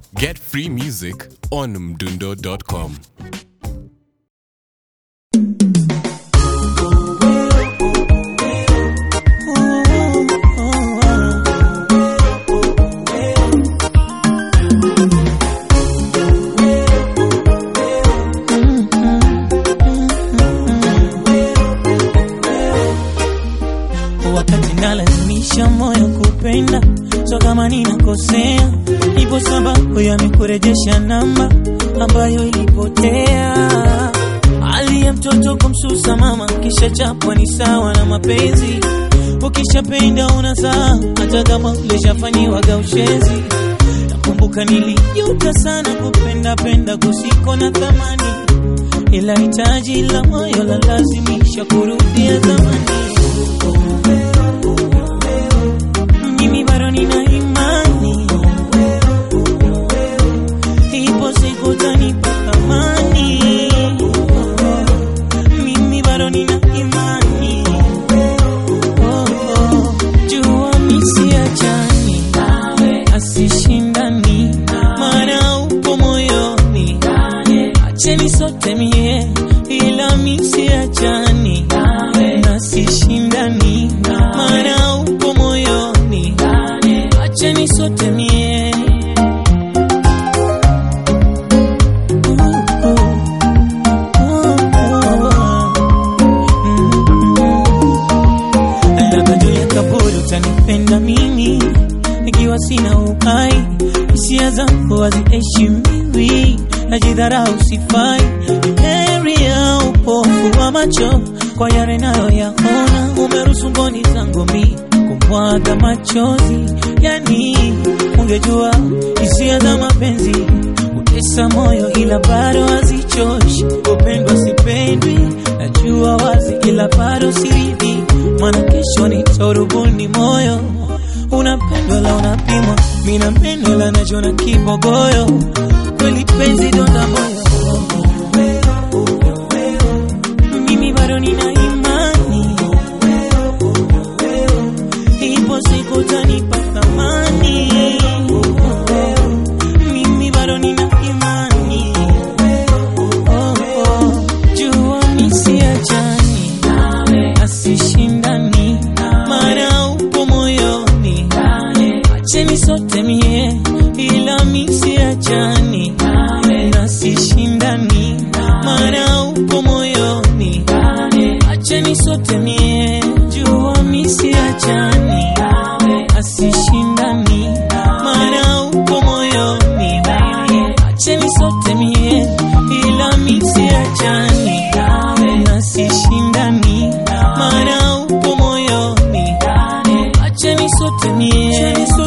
Get free music on mdundo.com. wakati nalazimisha moyo kupenda, so kama ninakosea, ipo sababu yamekurejesha namba ambayo ilipotea. Hali ya mtoto kumsusa mama, kisha chapwa ni sawa na mapenzi. Ukishapenda unazaa, hata kama ulishafanyiwaga ushenzi. Nakumbuka nilijuta sana kupenda penda kusiko na thamani, ila hitaji la moyo la lazimisha kurudia zamani. Mimi bado nina imani, ipo siku utanipa thamani. Mimi bado nina imani, oh, oh. jua misiachani asishindani, maana upo moyoni, acheni sote mie, ila misiachani nasishindani, maana upo moyoni, acheni sote mie labda juu ya kaburi utanipenda mimi ikiwa sina uhai, hisia zangu haziheshimiwi, najidharau sifai, heri ya upofu wa macho kwa yale nayoyaona, umeruhusu mboni zangu mi kumwaga machozi, yani ungejua hisia za mapenzi utesa moyo, ila bado hazichoshi. Kupendwa sipendwi, najua wazi, ila bado siridhi, maana kesho nitorubuni moyo unapendwa la unapimwa, mina meno la najona kibogoyo, kweli penzi donda moyo. Mimi bado nina imani, ipo siku utanipa thamani. Mimi bado nina imani, oh, oh. jua misiachani asishindani, maana upo moyoni, acheni sote mie, ila misiachani nasishindani, maana upo moyoni, acheni sote mie, jua misiachani asishindani, maana upo moyoni, acheni sote mie, ila misiachani nasishindani, maana upo moyoni, acheni sote mie.